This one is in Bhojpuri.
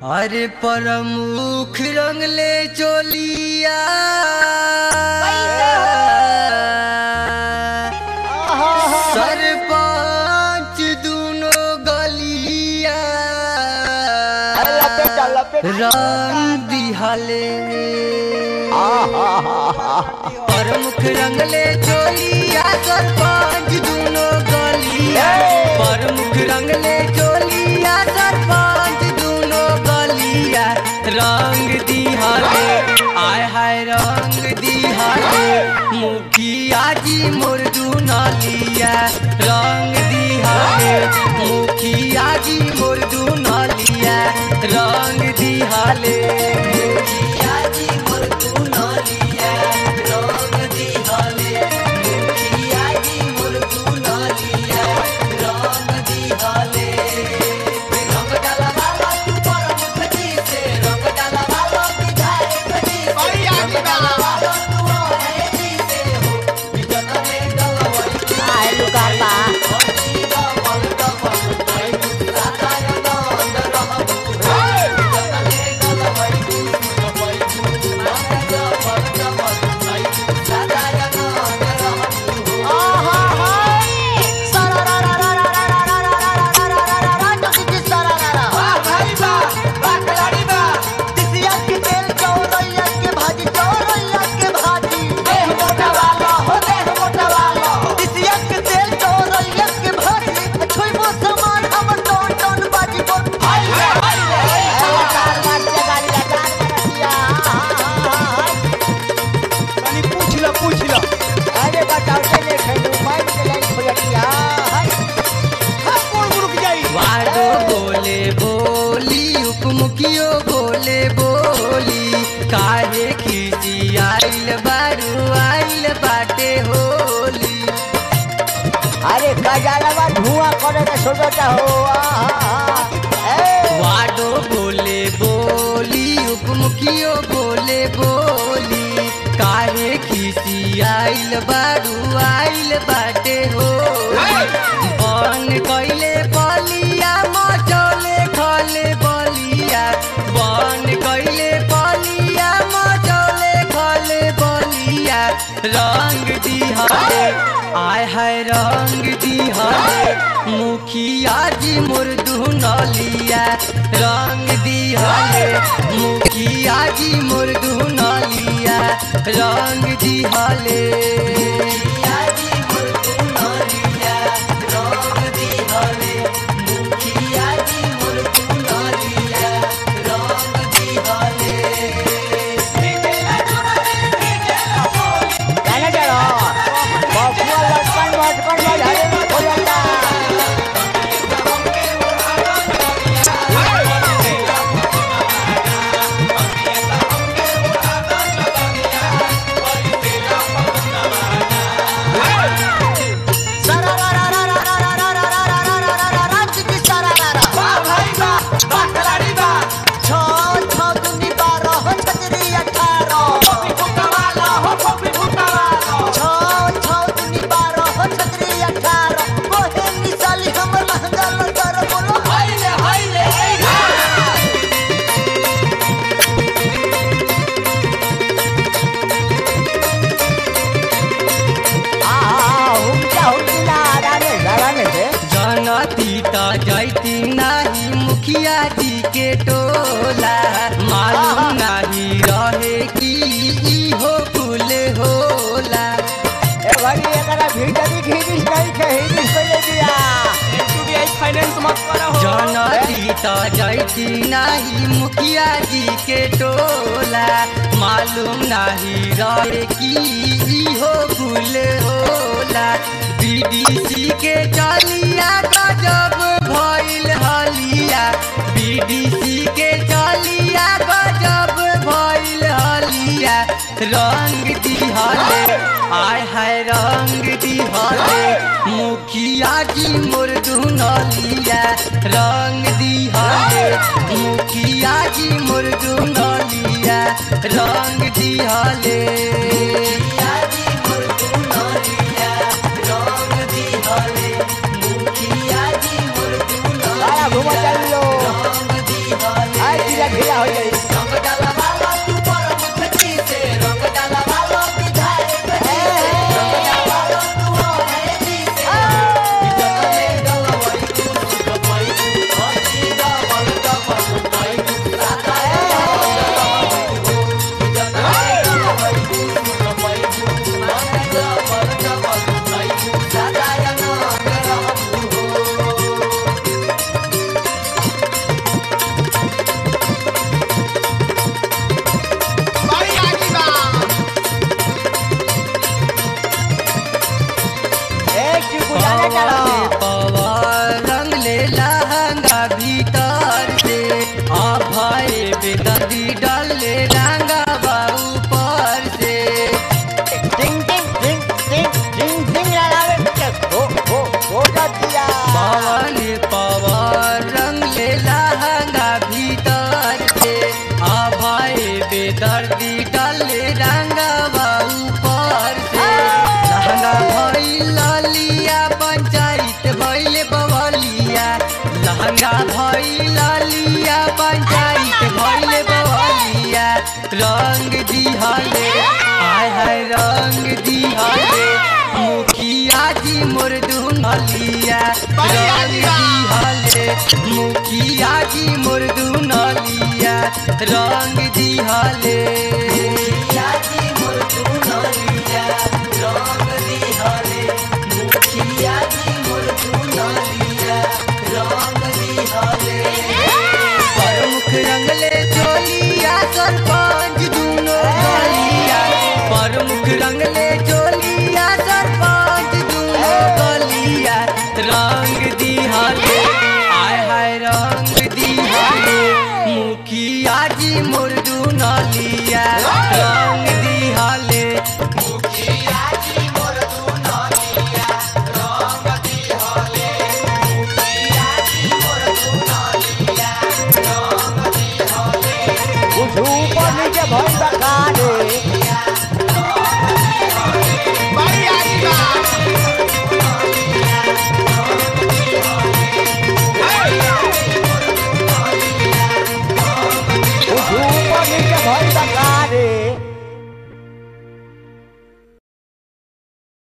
अरे प्रमुख रंगले चोलिया सरपंच दूनो गलिया रंग दिहले प्रमुख रंगले चोलिया सरपंच दूनो गलिया प्रमुख रंगले चोलिया सरपंच दूनो गलिया रंग दिहले आय हाय रंग दिहले मुखिया जी मुर्दू नलिया रंग दिहले मुखिया जी मुर्दू नलिया रंग दिहले मुखिया जी मुर्दू नलिया रंग दिहले मुखिया जी मुर्दू नलिया रंग दिहले रंग डाला वाला तू प्रमुख जी से रंग डाला वाला विधायक जी से रंग डाला वाला तू है जी से हो विजन में डलवई तनी पूछ लो पूछ लो हाँ, कौन रुक जाई वाडो बोले बोली उपमुखियो बोले बोली काहे खींची आइल बारू आइल बाटे होली अरे गजालवा धुआं करे के सोचता हो वाडो बोले बोली उपमुखियो बोले बोली काहे खींची आइल बारू आइल बाटे होली बन कैले बलिया मचौले खले बलिया बन कैले बलिया मचौले खले बलिया रंग दिहले आय हाय रंग दिहले मुखिया जी मुर्दू नलिया रंग दिहले मुखिया जी मुर्दू नलिया रंग दिहले मुखिया जी मुर्दू नलिया रंग दिहले मुखिया जी मुर्दू नलिया रंग दिहले जाने चलो बबुआ लटकन मटकन में झाड़े में खो जाता जनती त जैती नाही मुखिया जी के टोला मालूम नाही रहे कि इहो फूल होला फाइनेंस मत करो जनती त जैती नाही मुखिया जी के टोला मालूम नाही रहे कि इहो फूल होला बीडीसी के चलिया गजब भइल हलिया बीडीसी के चलिया गजब भइल हलिया रंग दिहले आय हाय रंग दिहले मुखिया जी मुर्दू नलिया रंग दिहले मुखिया जी मुर्दू नलिया रंग दिहले मुखिया जी मुर्दू नलिया रंग दिहले मुखिया जी मुर्दू घूम चल लो रंग दिहले आज ढीला ढीला हो जाई रंग डाला वाला तू पर मुखती से रंग डाला वाला विधायक जी से रंग डाला वाला तू है जी से इज्जत में गलवई तू सुख पाई तू हंसी डबल डबल पाई तू सादा इज्जत में गलवई तू सुख पाई तू हंसी डबल डबल पाई तू सादा या ना रहू हो बड़ी आगी बा ए चिकू जाने चलो पवन रंग ले लहंगा भीतर से अभय बेदर्दी डाल ले रंगा बाऊ पर से टिंग टिंग टिंग टिंग टिंग टिंग लगावे के हो हो हो दिया पवन पवन रंग ले लहंगा भीतर से अभय बेदर्दी डाल ले रंगा बाऊ पर से लहंगा भइल लिया पंचायत भइल बवलिया लहंगा भइल लिया पंचायत भइल बवलिया रंग दिहले हाय हाय रंग दिहले मुखिया जी मोर दुनलिया रंग दिहले मुखिया जी मोर दुनलिया रंग दिहले मुखिया जी मोर दुनलिया रंग दिहले मुखिया जी मोर दुनलिया रंग दिहले प्रमुख रंगले चोलिया सरपंच दुनो गलिया प्रमुख रंगले चोलिया सरपंच दुनो गलिया रंग दिहाले आय हाय रंग दिहाले मुखिया जी मोर दुनलिया रंग